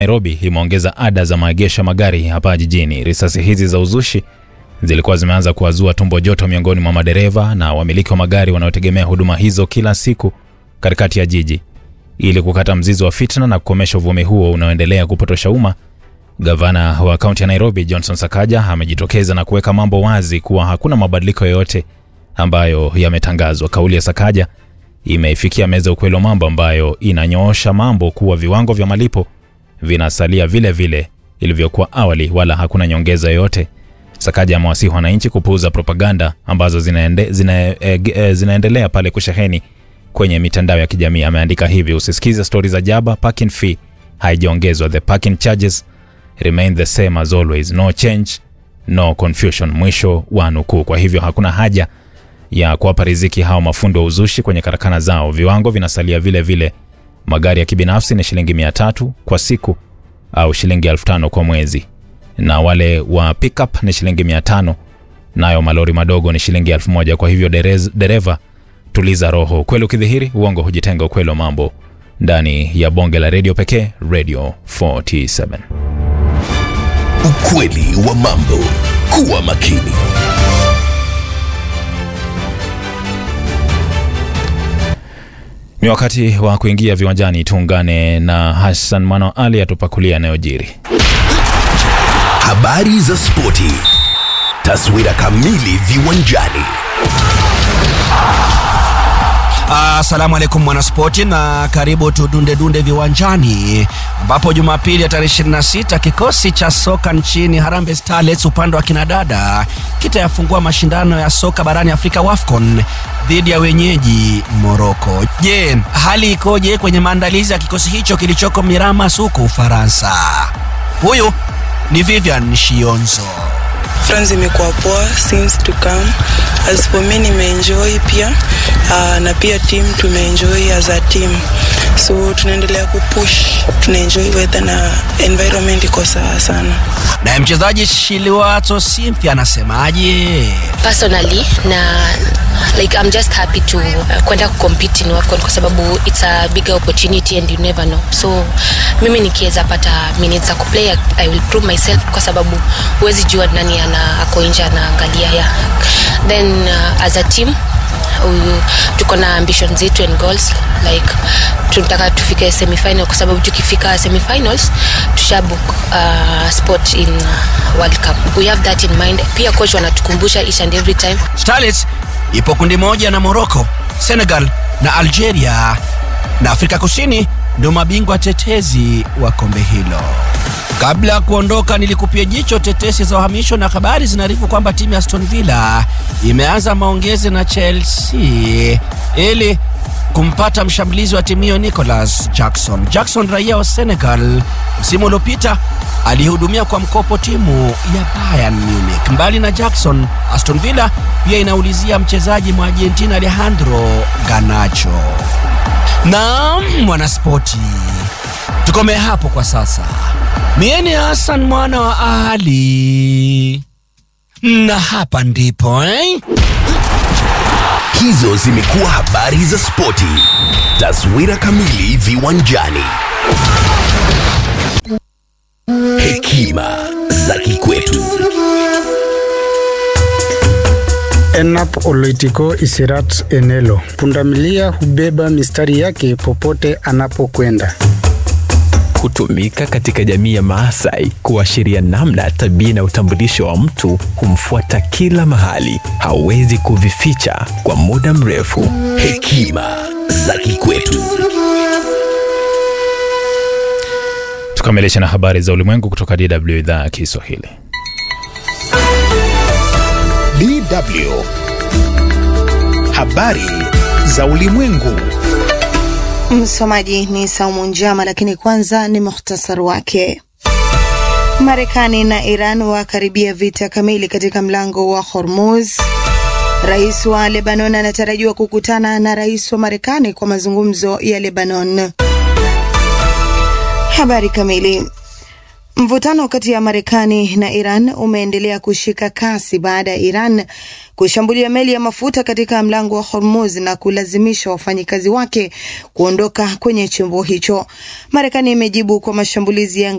Nairobi imeongeza ada za maegesho ya magari hapa jijini. Risasi hizi za uzushi zilikuwa zimeanza kuwazua tumbo joto miongoni mwa madereva na wamiliki wa magari wanaotegemea huduma hizo kila siku katikati ya jiji. Ili kukata mzizi wa fitna na kukomesha uvumi huo unaoendelea kupotosha umma, gavana wa kaunti ya Nairobi Johnson Sakaja amejitokeza na kuweka mambo wazi kuwa hakuna mabadiliko yoyote ambayo yametangazwa. Kauli ya Sakaja imeifikia meza ya ukweli wa mambo ambayo inanyoosha mambo kuwa viwango vya malipo vinasalia vile vile ilivyokuwa awali, wala hakuna nyongeza yoyote. Sakaja amewasihi wananchi kupuuza propaganda ambazo zinaende, zina, e, e, zinaendelea pale kusheheni kwenye mitandao ya kijamii. Ameandika hivi: usisikize stori za jaba, parking fee haijaongezwa, the parking charges remain the same as always, no change no confusion, mwisho wa nukuu. Kwa hivyo hakuna haja ya kuwapa riziki hao mafundi wa uzushi kwenye karakana zao. Viwango vinasalia vile vile. Magari ya kibinafsi ni shilingi mia tatu kwa siku au shilingi elfu tano kwa mwezi, na wale wa pickup ni shilingi mia tano nayo malori madogo ni shilingi elfu moja Kwa hivyo derez, dereva tuliza roho. Ukweli ukidhihiri, uongo hujitenga. Ukweli wa mambo ndani ya bonge la redio pekee, Radio 47. Ukweli wa mambo. Kuwa makini. Ni wakati wa kuingia viwanjani. Tuungane na Hassan Mano Ali atupakulia yanayojiri. Habari za spoti. Taswira kamili viwanjani. Asalamu alaikum mwanaspoti, na karibu tudunde dunde viwanjani, ambapo Jumapili ya tarehe 26 kikosi cha soka nchini Harambee Starlets upande wa kinadada kitayafungua mashindano ya soka barani Afrika WAFCON dhidi ya wenyeji Morocco. Je, hali ikoje kwenye maandalizi ya kikosi hicho kilichoko Miramas huko Ufaransa? Huyu ni Vivian Shionzo. France imekuwa poa since to come. As for me nimeenjoy pia uh, na pia team tumeenjoy as a team, so tunaendelea kupush, tunaenjoy weather na environment iko sawa sana. Naye mchezaji Shiliwato Cynthia anasemaje? personally na like I'm just happy to uh, kwenda kucompete in WAFCON kwa sababu it's a bigger opportunity and you never know. So mimi nikiweza pata minutes za kuplay I will prove myself kwa sababu huwezi jua nani ana ako nje anaangalia ya then uh, as a team huyu tuko na ambition zetu and goals like tunataka tufike semifinal kwa sababu tukifika semifinals tushabook uh, spot in uh, world cup we have that in mind pia coach wanatukumbusha each and every time Starlets ipo kundi moja na Morocco, Senegal na Algeria, na Afrika Kusini ndio mabingwa tetezi wa kombe hilo. Kabla ya kuondoka, nilikupia jicho tetesi za uhamisho na habari zinaarifu kwamba timu ya Aston Villa imeanza maongezi na Chelsea ili kumpata mshambulizi wa timu hiyo Nicholas Jackson. Jackson raia wa Senegal, msimu uliopita alihudumia kwa mkopo timu ya Bayern Munich. Mbali na Jackson, Aston Villa pia inaulizia mchezaji mwa Argentina Alejandro Garnacho. Naam, mwanaspoti, tukomee hapo kwa sasa. Mie ni Hassan mwana wa Ali, na hapa ndipo eh? Hizo zimekuwa habari za spoti. Taswira kamili viwanjani. Hekima za kikwetu. Enap Oloitiko Isirat Enelo. Pundamilia hubeba mistari yake popote anapokwenda. hutumika katika jamii ya Maasai kuashiria namna tabia na utambulisho wa mtu humfuata kila mahali, hawezi kuvificha kwa muda mrefu. Hekima za kikwetu. Tukamilisha na habari za ulimwengu kutoka DW idhaa ya Kiswahili. DW. Habari za ulimwengu. Msomaji ni Saumu Njama, lakini kwanza ni muhtasari wake. Marekani na Iran wakaribia vita kamili katika mlango wa Hormuz. Rais wa Lebanon anatarajiwa kukutana na rais wa Marekani kwa mazungumzo ya Lebanon. Habari kamili. Mvutano kati ya Marekani na Iran umeendelea kushika kasi baada ya Iran kushambulia meli ya mafuta katika mlango wa Hormuz na kulazimisha wafanyikazi wake kuondoka kwenye chombo hicho. Marekani imejibu kwa mashambulizi ya